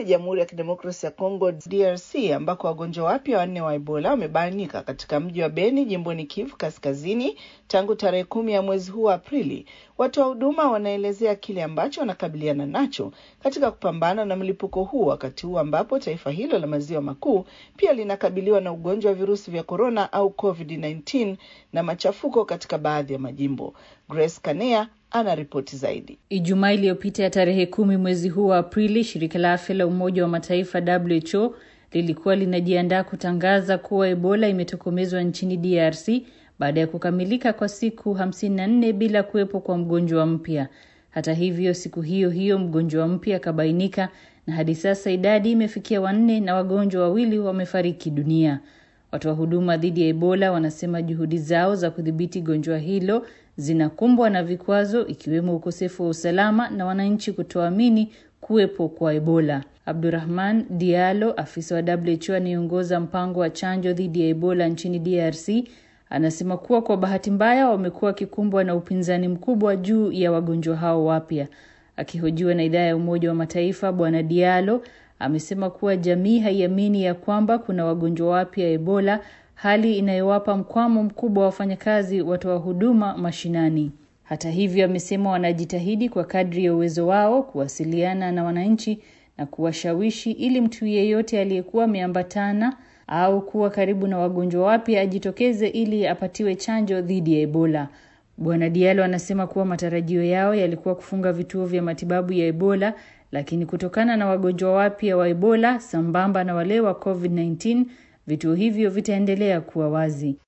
ni Jamhuri ya Kidemokrasia ya Kongo DRC, ambako wagonjwa wapya wanne wa Ebola wamebainika katika mji wa Beni jimboni Kivu Kaskazini tangu tarehe kumi ya mwezi huu wa Aprili. Watoa huduma wanaelezea kile ambacho wanakabiliana nacho katika kupambana na mlipuko huu, wakati huu ambapo taifa hilo la maziwa makuu pia linakabiliwa na ugonjwa wa virusi vya korona au COVID-19 na machafuko katika baadhi ya majimbo. Grace Kanea ana ripoti zaidi. Ijumaa iliyopita ya tarehe kumi mwezi huu wa Aprili, shirika la afya la Umoja wa Mataifa WHO lilikuwa linajiandaa kutangaza kuwa Ebola imetokomezwa nchini DRC baada ya kukamilika kwa siku 54 bila kuwepo kwa mgonjwa mpya. Hata hivyo, siku hiyo hiyo mgonjwa mpya akabainika na hadi sasa idadi imefikia wanne na wagonjwa wawili wamefariki dunia. Watoa huduma dhidi ya Ebola wanasema juhudi zao za kudhibiti gonjwa hilo zinakumbwa na vikwazo ikiwemo ukosefu wa usalama na wananchi kutoamini kuwepo kwa Ebola. Abdurahman Diallo, afisa wa WHO anayeongoza mpango wa chanjo dhidi ya Ebola nchini DRC, anasema kuwa kwa bahati mbaya wamekuwa wakikumbwa na upinzani mkubwa juu ya wagonjwa hao wapya. Akihojiwa na idhaa ya Umoja wa Mataifa, Bwana Diallo amesema kuwa jamii haiamini ya kwamba kuna wagonjwa wapya Ebola, hali inayowapa mkwamo mkubwa wa wafanyakazi watoa huduma mashinani. Hata hivyo, amesema wanajitahidi kwa kadri ya uwezo wao kuwasiliana na wananchi na kuwashawishi ili mtu yeyote aliyekuwa ameambatana au kuwa karibu na wagonjwa wapya ajitokeze ili apatiwe chanjo dhidi ya Ebola. Bwana Diallo anasema kuwa matarajio yao yalikuwa kufunga vituo vya matibabu ya Ebola, lakini kutokana na wagonjwa wapya wa Ebola sambamba na wale wa COVID-19, vituo hivyo vitaendelea kuwa wazi.